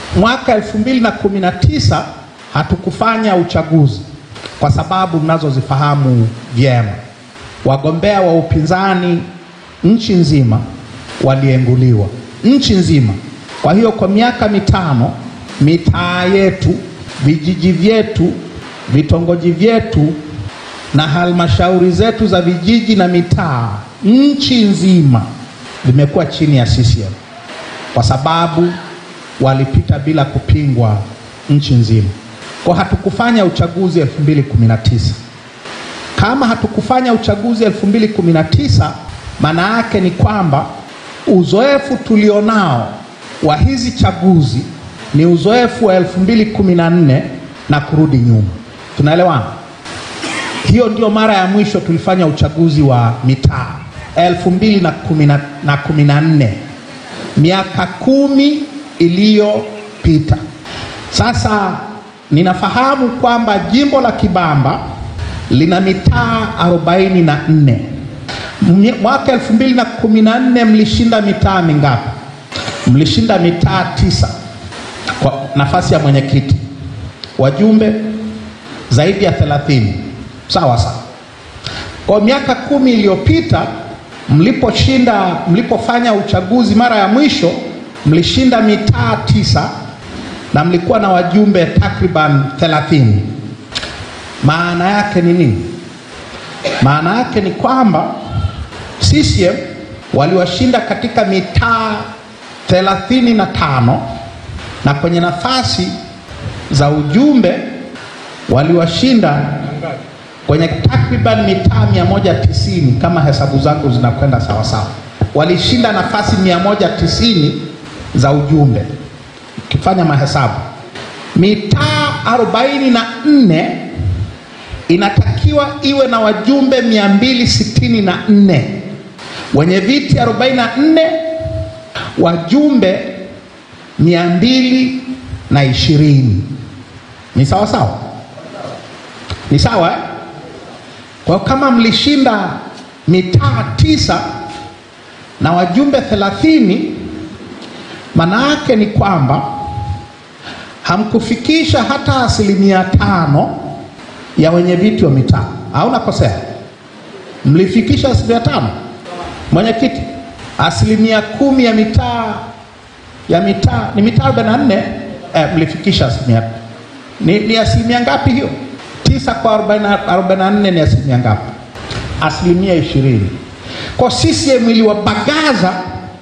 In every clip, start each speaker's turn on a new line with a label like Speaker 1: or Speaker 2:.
Speaker 1: Mwaka 2019 hatukufanya uchaguzi kwa sababu mnazozifahamu vyema. Wagombea wa upinzani nchi nzima walienguliwa nchi nzima. Kwa hiyo kwa miaka mitano mitaa yetu, vijiji vyetu, vitongoji vyetu na halmashauri zetu za vijiji na mitaa nchi nzima vimekuwa chini ya CCM kwa sababu walipita bila kupingwa nchi nzima. Kwa hatukufanya uchaguzi 2019. Kama hatukufanya uchaguzi 2019, maana yake ni kwamba uzoefu tulionao wa hizi chaguzi ni uzoefu wa 2014 na kurudi nyuma. Tunaelewana? Hiyo ndio mara ya mwisho tulifanya uchaguzi wa mitaa 2014, miaka kumi iliyopita. Sasa ninafahamu kwamba jimbo la Kibamba lina mitaa 44. Mwaka 2014 mlishinda mitaa mingapi? Mlishinda mitaa tisa kwa nafasi ya mwenyekiti, wajumbe zaidi ya 30. Sawa sawa. Kwa miaka kumi iliyopita mliposhinda, mlipofanya uchaguzi mara ya mwisho mlishinda mitaa tisa na mlikuwa na wajumbe takriban 30. Maana yake ni nini? Maana yake ni kwamba CCM waliwashinda katika mitaa 35 na kwenye nafasi za ujumbe waliwashinda kwenye takriban mitaa 190 kama hesabu zangu zinakwenda sawa sawa, walishinda nafasi 190 za ujumbe. Ukifanya mahesabu, mitaa 44 inatakiwa iwe na wajumbe 264, wenye viti 44, wajumbe 220. Ni sawa sawa? Ni sawa eh? Kwa kama mlishinda mitaa tisa na wajumbe 30, maana yake ni kwamba hamkufikisha hata asilimia tano ya wenye viti wa mitaa, au nakosea? Mlifikisha asilimia tano, mwenyekiti? Asilimia kumi ya mitaa ya mitaa ni mitaa 44, eh, mlifikisha asilimia ni, ni asilimia ngapi hiyo? tisa kwa 44 ni asilimia ngapi? Asilimia ishirini. Kwa CCM iliwabagaza,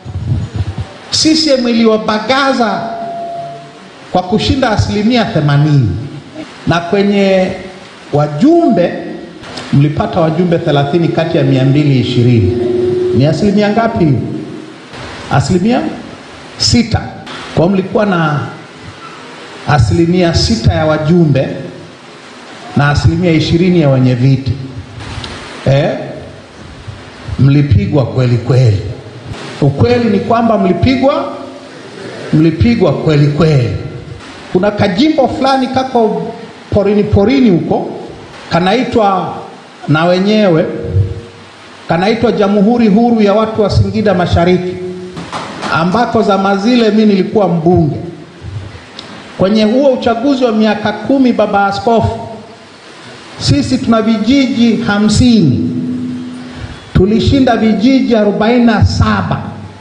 Speaker 1: CCM iliwabagaza kwa kushinda asilimia 80, na kwenye wajumbe mlipata wajumbe 30 kati ya 220. Ni asilimia ngapi? Asilimia sita. Kwa mlikuwa na asilimia sita ya wajumbe na asilimia ishirini ya wenye viti eh, mlipigwa kweli kweli. Ukweli ni kwamba mlipigwa, mlipigwa kweli kweli. Kuna kajimbo fulani kako porini porini huko kanaitwa na wenyewe kanaitwa Jamhuri Huru ya Watu wa Singida Mashariki, ambako zama zile mi nilikuwa mbunge. Kwenye huo uchaguzi wa miaka kumi, baba askofu sisi tuna vijiji hamsini, tulishinda vijiji arobaini na saba.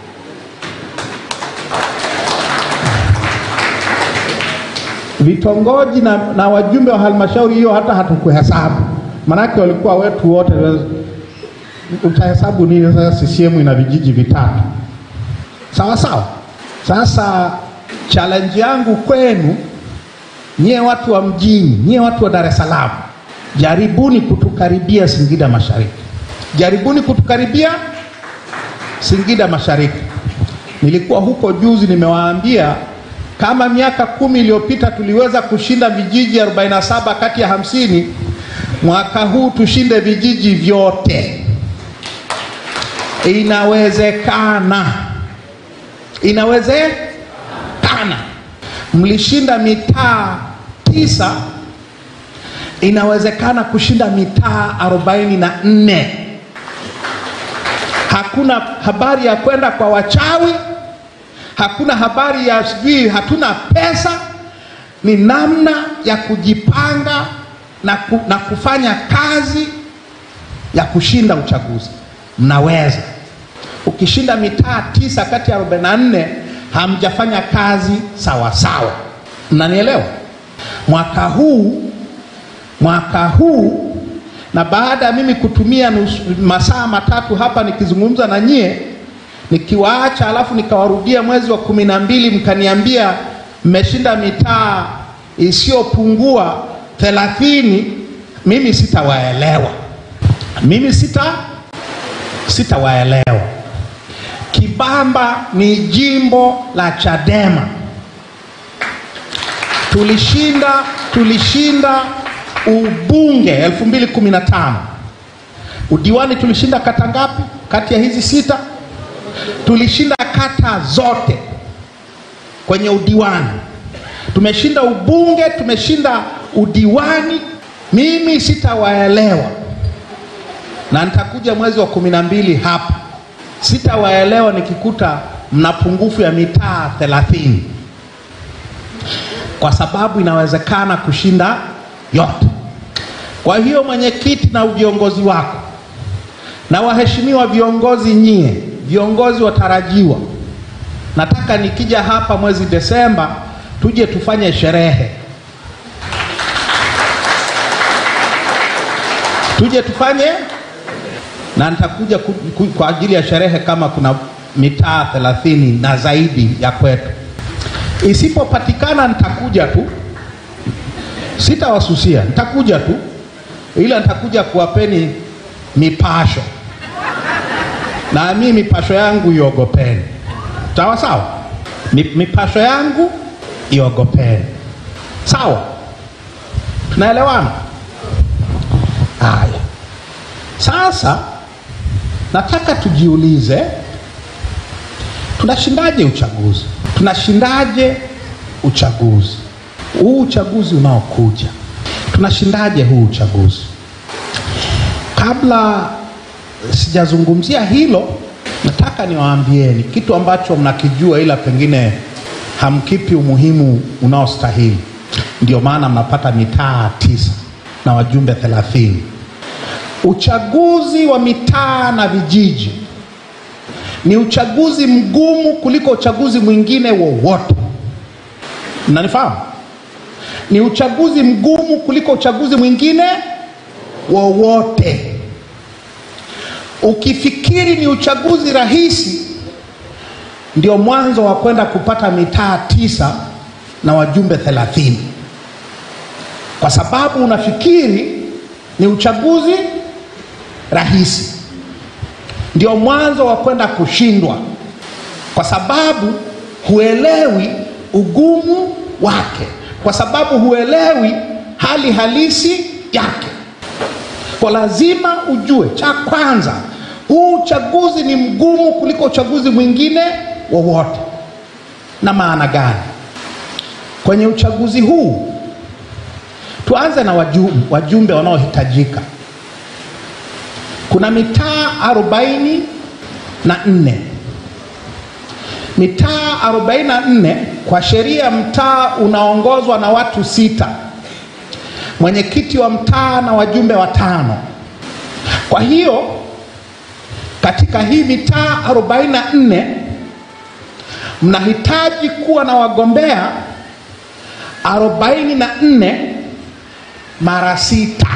Speaker 1: Vitongoji na, na wajumbe wa halmashauri hiyo hata hatukuhesabu, manake walikuwa wetu wote. Utahesabu nini sasa? CCM ina vijiji vitatu, sawa sawa. Sasa challenge yangu kwenu nyie watu wa mjini, nyie watu wa Dar es Salaam Jaribuni kutukaribia Singida Mashariki, jaribuni kutukaribia Singida Mashariki. Nilikuwa huko juzi, nimewaambia kama miaka kumi iliyopita tuliweza kushinda vijiji 47 kati ya hamsini, mwaka huu tushinde vijiji vyote. Inawezekana, inawezekana. Mlishinda mitaa tisa inawezekana kushinda mitaa arobaini na nne. Hakuna habari ya kwenda kwa wachawi, hakuna habari ya sijui hatuna pesa. Ni namna ya kujipanga na, ku, na kufanya kazi ya kushinda uchaguzi. Mnaweza. Ukishinda mitaa tisa kati ya 44 hamjafanya kazi sawa sawa. Mnanielewa? Mwaka huu mwaka huu na baada ya mimi kutumia nusu, masaa matatu hapa nikizungumza na nyie nikiwaacha, alafu nikawarudia mwezi wa kumi na mbili mkaniambia mmeshinda mitaa isiyopungua thelathini, mimi sitawaelewa, mimi sita sitawaelewa. Kibamba ni jimbo la Chadema, tulishinda tulishinda ubunge 2015 udiwani tulishinda kata ngapi kati ya hizi sita? Tulishinda kata zote kwenye udiwani, tumeshinda ubunge, tumeshinda udiwani. Mimi sitawaelewa, na nitakuja mwezi wa kumi na mbili hapa, sitawaelewa nikikuta mna pungufu ya mitaa thelathini, kwa sababu inawezekana kushinda yote. Kwa hiyo mwenyekiti na viongozi wako na waheshimiwa viongozi nyie, viongozi watarajiwa, nataka nikija hapa mwezi Desemba tuje tufanye sherehe, tuje tufanye na nitakuja ku, ku, kwa ajili ya sherehe kama kuna mitaa thelathini na zaidi ya kwetu. Isipopatikana nitakuja tu, sitawasusia, nitakuja tu, ila nitakuja kuwapeni mipasho na mimi mipasho yangu iogopeni, sawa sawa. Mipasho yangu iogopeni, sawa, tunaelewana? Haya, sasa nataka tujiulize, tunashindaje uchaguzi? Tunashindaje uchaguzi huu, uchaguzi unaokuja, tunashindaje huu uchaguzi? Kabla sijazungumzia hilo, nataka niwaambieni kitu ambacho mnakijua, ila pengine hamkipi umuhimu unaostahili. Ndio maana mnapata mitaa tisa na wajumbe thelathini. Uchaguzi wa mitaa na vijiji ni uchaguzi mgumu kuliko uchaguzi mwingine wowote. Mnanifahamu? Ni uchaguzi mgumu kuliko uchaguzi mwingine wowote. Ukifikiri ni uchaguzi rahisi, ndio mwanzo wa kwenda kupata mitaa tisa na wajumbe thelathini, kwa sababu unafikiri ni uchaguzi rahisi, ndio mwanzo wa kwenda kushindwa, kwa sababu huelewi ugumu wake, kwa sababu huelewi hali halisi yake. Kwa lazima ujue, cha kwanza, huu uchaguzi ni mgumu kuliko uchaguzi mwingine wowote. Na maana gani? Kwenye uchaguzi huu, tuanze na wajumbe, wajumbe wanaohitajika. Kuna mitaa arobaini na nne mitaa arobaini na nne Kwa sheria, mtaa unaongozwa na watu sita mwenyekiti wa mtaa na wajumbe watano. Kwa hiyo katika hii mitaa 44 mnahitaji kuwa na wagombea 44 mara sita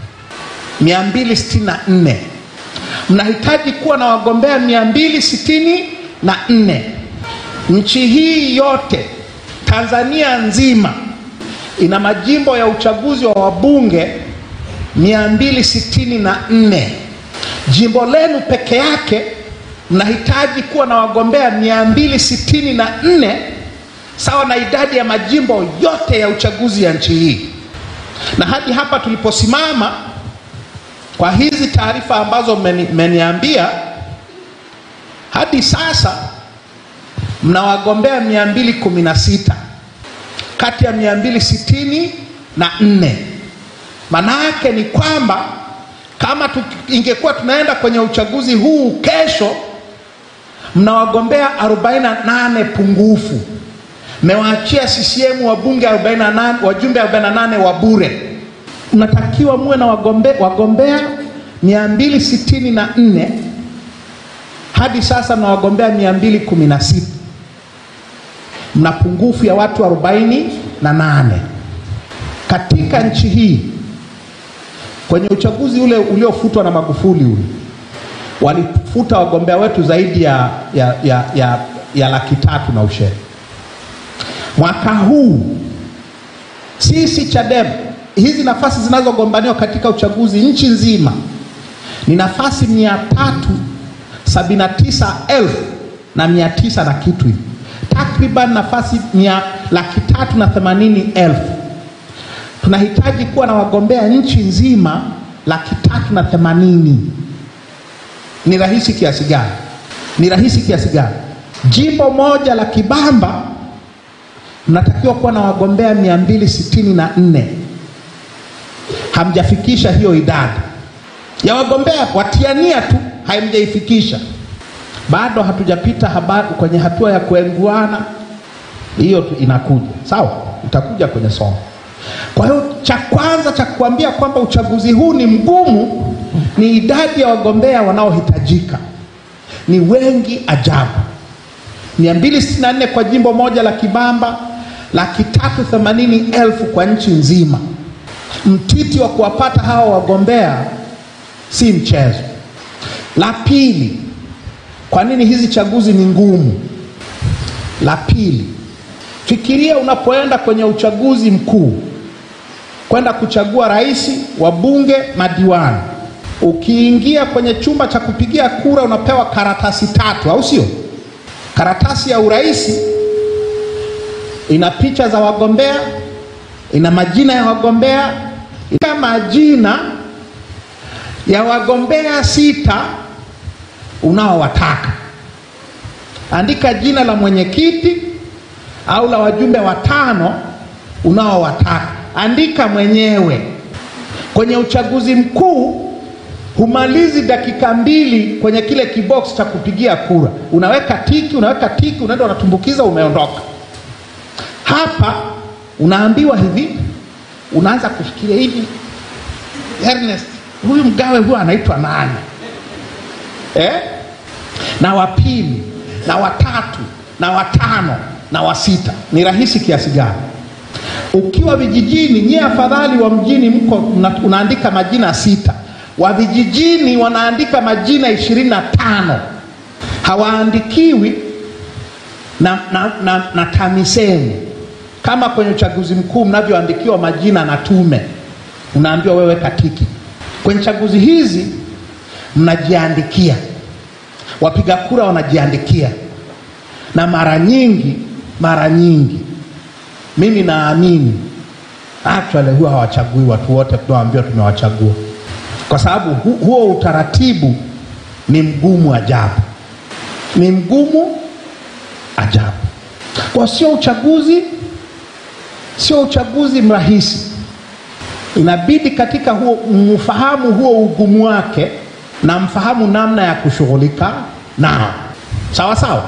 Speaker 1: 264. Mnahitaji kuwa na wagombea 264. Nchi hii yote Tanzania nzima ina majimbo ya uchaguzi wa wabunge 264. Jimbo lenu peke yake mnahitaji kuwa na wagombea 264 sawa na idadi ya majimbo yote ya uchaguzi ya nchi hii. Na hadi hapa tuliposimama, kwa hizi taarifa ambazo mmeniambia, hadi sasa mna wagombea 216 kati ya mia mbili sitini na nne. Maana yake ni kwamba kama tu, ingekuwa tunaenda kwenye uchaguzi huu kesho, mna wagombea 48 pungufu. Mmewaachia CCM wabunge 48, wajumbe 48 wa bure. Mnatakiwa muwe na wagombe, wagombea 264 hadi sasa mna wagombea 216 mna pungufu ya watu 48 katika nchi hii. Kwenye uchaguzi ule uliofutwa na Magufuli ule walifuta wagombea wetu zaidi ya, ya, ya, ya, ya laki tatu na ushere. Mwaka huu sisi Chadema, hizi nafasi zinazogombaniwa katika uchaguzi nchi nzima ni nafasi mia tatu sabini na tisa elfu na mia tisa na kitu hivi, takriban nafasi mia laki tatu na themanini elfu. Tunahitaji kuwa na wagombea nchi nzima laki tatu na themanini. Ni rahisi kiasi gani? Ni rahisi kiasi gani? Jimbo moja la Kibamba mnatakiwa kuwa na wagombea mia mbili sitini na nne. Hamjafikisha hiyo idadi ya wagombea watiania tu, hamjaifikisha bado. Hatujapita habari kwenye hatua ya kuenguana, hiyo tu inakuja. Sawa, itakuja kwenye somo. Kwa hiyo cha kwanza cha kuambia kwamba uchaguzi huu ni mgumu ni idadi ya wagombea wanaohitajika ni wengi ajabu, 264 kwa jimbo moja la Kibamba, laki tatu themanini elfu kwa nchi nzima. Mtiti wa kuwapata hawa wagombea si mchezo. La pili, kwa nini hizi chaguzi ni ngumu? La pili, fikiria unapoenda kwenye uchaguzi mkuu kwenda kuchagua rais, wabunge, madiwani Ukiingia kwenye chumba cha kupigia kura unapewa karatasi tatu, au sio? Karatasi ya urais ina picha za wagombea, ina majina ya wagombea, ina majina ya wagombea sita unaowataka. Andika jina la mwenyekiti au la wajumbe watano unaowataka, andika mwenyewe. Kwenye uchaguzi mkuu humalizi dakika mbili kwenye kile kibox cha kupigia kura, unaweka tiki, unaweka tiki, unaenda unatumbukiza, umeondoka. Hapa unaambiwa hivi, unaanza kufikiria hivi, Ernest, huyu mgawe huyu anaitwa nani eh? na wa pili na watatu na watano na wa sita, ni rahisi kiasi gani? Ukiwa vijijini, nyie afadhali wa mjini mko unaandika majina sita wa vijijini wanaandika majina ishirini na tano hawaandikiwi na, na, na, na TAMISEMI kama kwenye uchaguzi mkuu mnavyoandikiwa majina na tume, unaambiwa wewe katiki. Kwenye chaguzi hizi mnajiandikia, wapiga kura wanajiandikia, na mara nyingi mara nyingi mimi naamini actually huwa hawachagui watu wote tunawaambiwa tumewachagua kwa sababu hu, huo utaratibu ni mgumu ajabu, ni mgumu ajabu. Kwa sio uchaguzi, sio uchaguzi mrahisi. Inabidi katika huo mfahamu huo ugumu wake na mfahamu namna ya kushughulika nao, sawa sawa.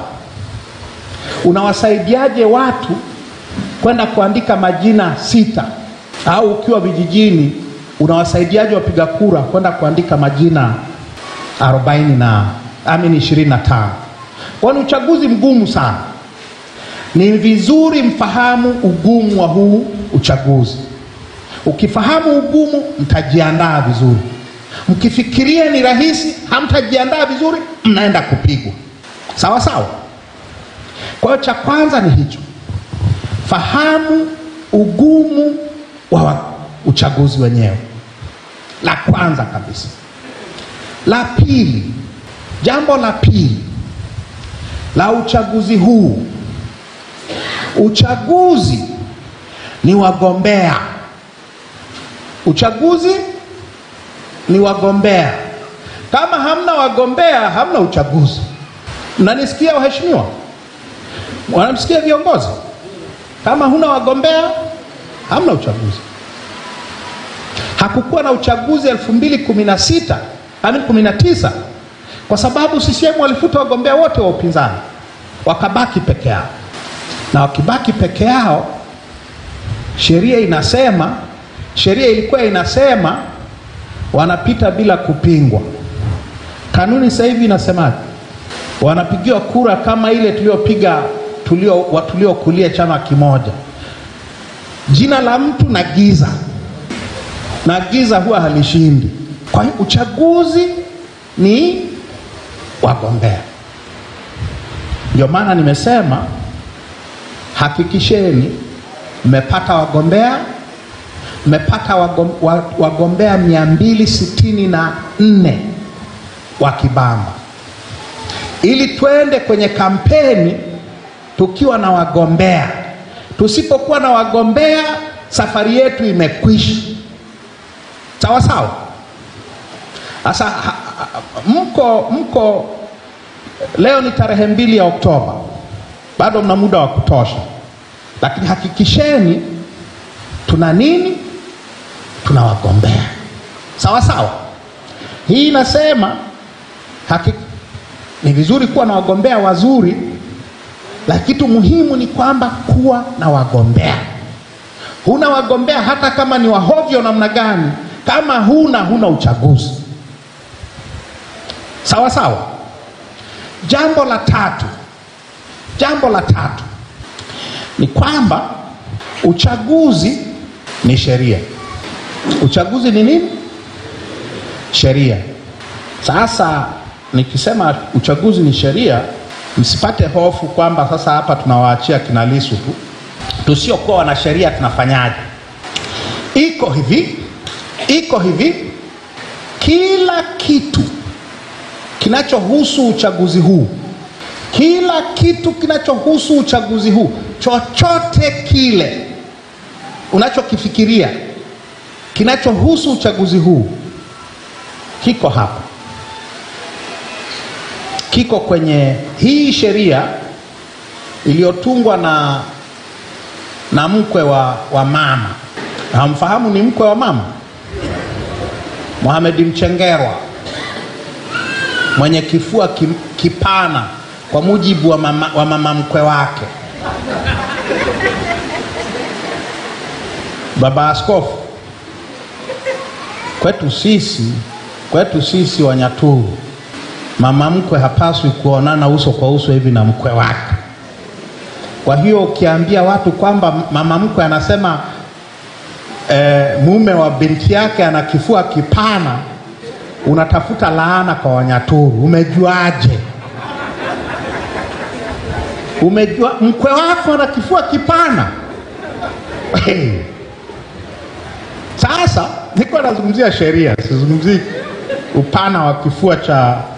Speaker 1: Unawasaidiaje watu kwenda kuandika majina sita, au ukiwa vijijini unawasaidiaje wapiga kura kwenda kuandika majina arobaini na amini ishirini na tano? Kwa ni uchaguzi mgumu sana. Ni vizuri mfahamu ugumu wa huu uchaguzi. Ukifahamu ugumu, mtajiandaa vizuri. Mkifikiria ni rahisi, hamtajiandaa vizuri, mnaenda kupigwa. Sawa sawa. Kwa hiyo cha kwanza ni hicho, fahamu ugumu wa uchaguzi wenyewe, la kwanza kabisa. La pili, jambo la pili la uchaguzi huu, uchaguzi ni wagombea. Uchaguzi ni wagombea. Kama hamna wagombea, hamna uchaguzi. Mnanisikia waheshimiwa? Wanamsikia viongozi? Kama huna wagombea, hamna uchaguzi. Hakukuwa na uchaguzi elfu mbili kumi na sita kumi na tisa kwa sababu CCM walifuta wagombea wote wa upinzani, wakabaki peke yao, na wakibaki peke yao, sheria inasema, sheria ilikuwa inasema wanapita bila kupingwa. Kanuni sasa hivi inasemaje? Wanapigiwa kura kama ile tuliopiga tulio tuliokulia chama kimoja, jina la mtu na giza, na giza huwa halishindi. Kwa hiyo uchaguzi ni wagombea. Ndio maana nimesema hakikisheni mmepata wagombea, mmepata wagom, wa- wagombea mia mbili sitini na nne wa Kibamba, ili twende kwenye kampeni tukiwa na wagombea. Tusipokuwa na wagombea, safari yetu imekwisha. Sawa sawa. Sasa ha- ha- mko mko, leo ni tarehe mbili ya Oktoba, bado mna muda wa kutosha, lakini hakikisheni tuna nini? Tuna wagombea. Sawa sawa. Hii inasema haki, ni vizuri kuwa na wagombea wazuri, lakini kitu muhimu ni kwamba kuwa na wagombea. Huna wagombea hata kama ni wahovyo namna gani, kama huna huna uchaguzi. Sawa sawa. Jambo la tatu, jambo la tatu ni kwamba uchaguzi ni sheria. Uchaguzi ni nini? Sheria. Sasa nikisema uchaguzi ni sheria, msipate hofu kwamba sasa hapa tunawaachia kina Lissu tu. Tusiokuwa wana sheria tunafanyaje? Iko hivi, iko hivi, kila kitu kinachohusu uchaguzi huu, kila kitu kinachohusu uchaguzi huu, chochote kile unachokifikiria kinachohusu uchaguzi huu kiko hapa, kiko kwenye hii sheria iliyotungwa na, na mkwe wa, wa mama. Hamfahamu ni mkwe wa mama Mohamed Mchengerwa mwenye kifua kim, kipana kwa mujibu wa mama, wa mama mkwe wake baba askofu. Kwetu sisi, kwetu sisi Wanyaturu, mama mkwe hapaswi kuonana uso kwa uso hivi na mkwe wake. Kwa hiyo ukiambia watu kwamba mama mkwe anasema e, mume wa binti yake ana kifua kipana, unatafuta laana kwa Wanyaturu. Umejuaje? Umejua mkwe wako ana kifua kipana? Hey. Sasa niko nazungumzia sheria, sizungumzii upana wa kifua cha